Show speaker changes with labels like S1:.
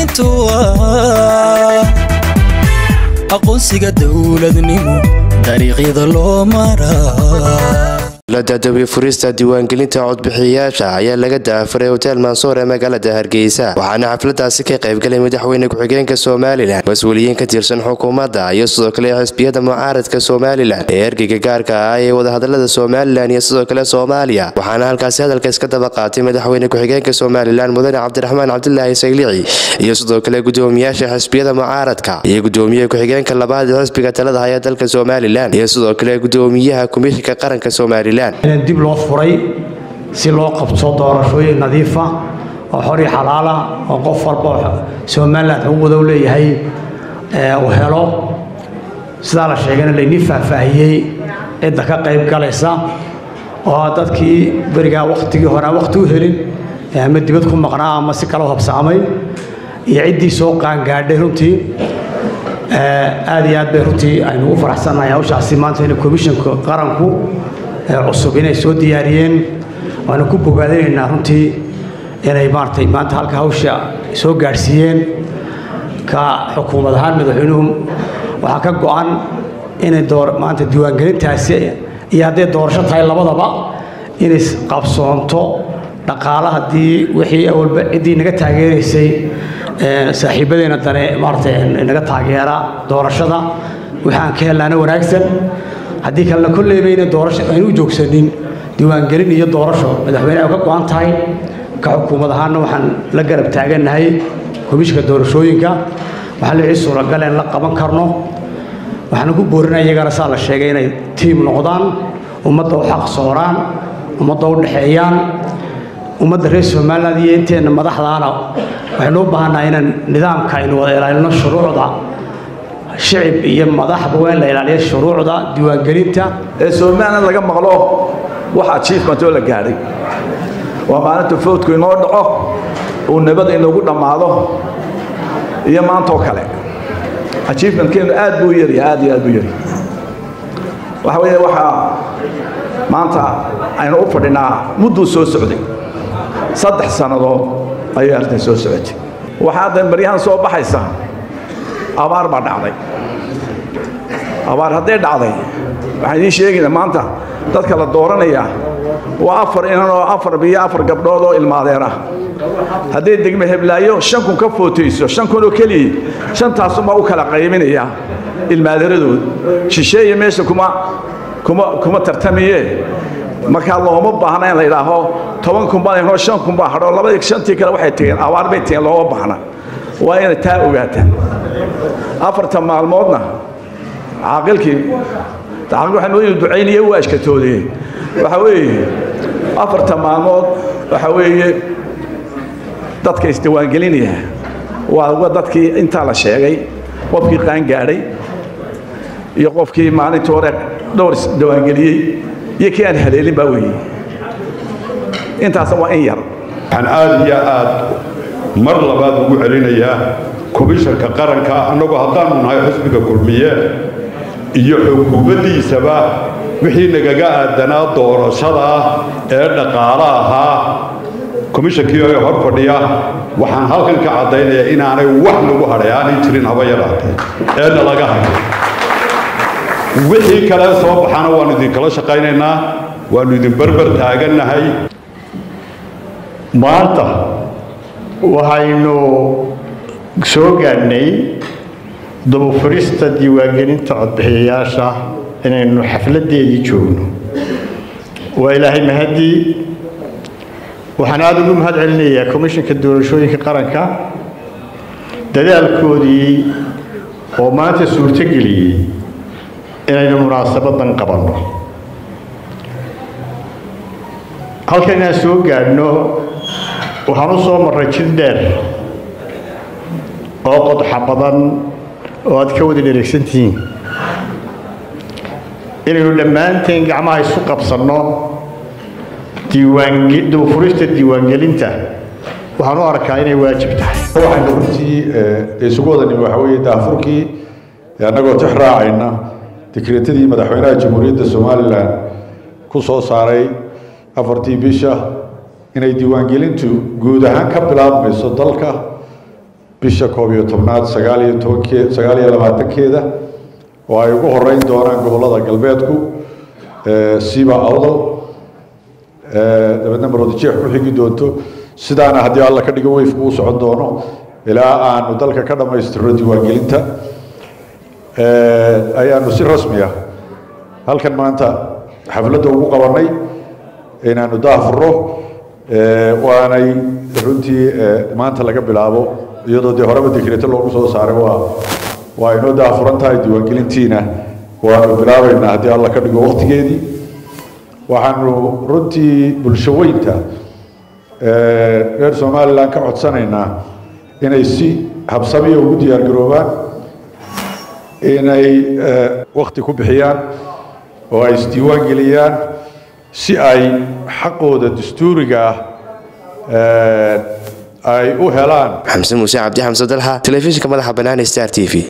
S1: diiwaangelintu waa aqoonsiga dowladnimo dariiqyada loo maraa
S2: la daadawiye furista diiwaangelinta codbixiyayaasha ayaa laga daafuray hotel mansuur ee magaalada hargeysa waxaana xafladaasi ka qaybgalay madaxweyne ku-xigeenka somalilan mas-uuliyiin ka tirsan xukuumadda iyo sidoo kale xisbiyada mucaaradka somalilan ee ergeyga gaarka ah ee wadahadalada somalilan iyo sidoo kale soomaaliya waxaana halkaasi hadalka iska daba qaatay madaxweyne ku-xigeenka somalilan mudane cabdiraxmaan cabdilaahi saylici iyo sidoo kale gudoomiyaasha xisbiyada mucaaradka iyo gudoomiye ku-xigeenka labaad ee xisbiga talada haya dalka somalilan iyo sidoo kale gudoomiyaha komishinka qaranka somalilan
S3: in dib loo furay si loo qabto doorashooyin nadiifa oo xor iyo xalaala oo qof walba somalilan xuquuqda u leeyahay uu helo sidaa la sheegana laynii faahfaahiyey cidda ka qayb galaysa oo dadkii berigaa wakhtigii hore aan wakhti u helin ama dibad ku maqnaa ama si kale u habsaamay iyo ciddii soo qaangaadhay runtii aad iyo aad bay runtii aynu ugu faraxsannahay hawshaasi maanta in komishanka qaranku cusub inay soo diyaariyeen waana ku bogaadinaynaa runtii inay maaratay maanta halka hawsha soo gaadhsiiyeen ka xukuumad ahaan madaxweynuhu waxaa ka go-an inay maanta diiwaangelintaasi iyo hadday doorasho tahay labadaba inay qabsoonto dhaqaala haddii wixii awalba ciddii naga taageeraysay saaxiibadeena dane maaratay naga taageera doorashada waxaan ka hellaana wanaagsan haddii kalena kolleybayna doorasho aynu u joogsanin diiwaangelin iyo doorasho madaxweyne ay ka go-an tahay ka xukuumad ahaanna waxaan la garab taagannahay komishinka doorashooyinka waxaa la wixii suuragal in la qaban karno waxaana ku boorinaya iyagana saa la sheegay inay tiim noqdaan ummadda u xaq sooraan ummadda u dhexeeyaan ummadda reer somaliland iyo inteenna madaxdaana waxaynu u baahannahay inaan nidaamka aynu wada ilaalino shuruucda shicib iyo madaxba waa in la ilaaliya shuruucda diiwaangelinta
S4: ee somalilan laga maqlo wax achievement oo la gaadhay waa maalinta foodku inoo dhaco uu nabada inoogu dhammaado iyo maantoo kale achievementkeenu aad buu yarya aad iyo aad buu yarya waxa weeye waxaa maanta aynu u fadhinaa mudduu soo socday saddex sannadood ayay arrintan soo socotay waxaa hadda baryahan soo baxaysa abaar baa dhacday abaar hadday dhacday waxaan idiin sheegaynaa maanta dadka la dooranaya waa afar inan oo afar biyo afar gabdhood oo ilmaadeer ah hadday degme heblaayo shan kun ka footayso shan kun oo keliya shantaasumaa u kala qaybinaya ilmaadeeradood shisheeye meesha kuma kuma kuma tartamiye markaa looma baahna in la yidhaaho toban kun baa inoo shan kun baa hadho labadii shantii kale waxay tegeen abaar bay tegeen looma baahna waa inay taa ogaataan afartan maalmoodna caaqilkii caaqil waxaa noo ducaynaya waa ashkatoodee waxa weeye afartan maalmood waxa weeye dadka isdiwaangelinaya waa dadkii intaa la sheegay qofkii qaangaadhay iyo qofkii maalintii hore dhowr isdiwaangeliyey iyo kii aan haleelin baa weeye intaasna waa in yar
S5: waxaan aad iyo aad mar labaad ugu celinayaa komishanka qaranka annagu haddaanu nahay xusbiga kulmiye iyo xukuumaddiisaba wixii nagaga aadanaa doorashada ee dhaqaale ahaa komishankii ee hor fadhiya waxaan halkan ka caddaynayaa inaanay wax lagu hadhay aanay jirin haba yaraatee eena laga hayo wixii kale soo baxana waannu idinkala shaqaynaynaa waannu idin berber taagannahay
S6: maanta waxaynu soo gaadhnay dabufurista diiwaangelinta codbixiyayaasha inaynu xafladdeedii joogno waa ilaahay mahadii waxaan aada ugu mahad celinayaa komishinka doorashooyinka qaranka dadaalkoodii oo maanta suurtogeliyey inaynu munaasabadan qabanno halkan inaan soo gaadhno waxaan u soo marray jid dheer oo qodxa badan oo aad ka wada dhereegsan tihiin inaynu dhammaanteen gacmaha isu qabsanno diiwaandabufurista diiwaangelinta waxaan u arkaa inay waajib tahay
S5: waxaynu runtii isugu wada nimi waxaa weeye daafurkii annagoo tix raacayna dekreetadii madaxweynaha jamhuuriyadda somalilan ku soo saaray afartii bisha inay diiwaangelintu guud ahaan ka bilaabmayso dalka
S7: bisha koob iyo tobnaad sagaal iyo tobankee sagaal iyo labaatankeeda oo ay ugu horeyn doonaan gobollada galbeedku siba awdal dabeedna maroodijeex ku xigi doonto sidaana haddii alla ka dhigo weyfku uu socon doono ilaa aanu dalka ka dhammaystirno diiwaangelinta ayaanu si rasmi ah halkan maanta xafladda ugu qabanay inaanu daafuro waanay runtii maanta laga bilaabo iyadoo dee horeba dekreeto loogu soo saaray waa waa inoo daafuran tahay diiwaangelintiina waanu bilaabaynaa haddii alla ka dhigo waqtigeedii waxaanu runtii bulsho weynta reer somalilan ka codsanaynaa inay si habsamiya ugu diyaar garoobaan inay wakti ku bixiyaan oo ay isdiiwaan geliyaan si ay xaqooda dastuuriga ah ay u helaan
S2: xamse muuse cabdi xamse dalxa telefishinka madaxa bannaan star t v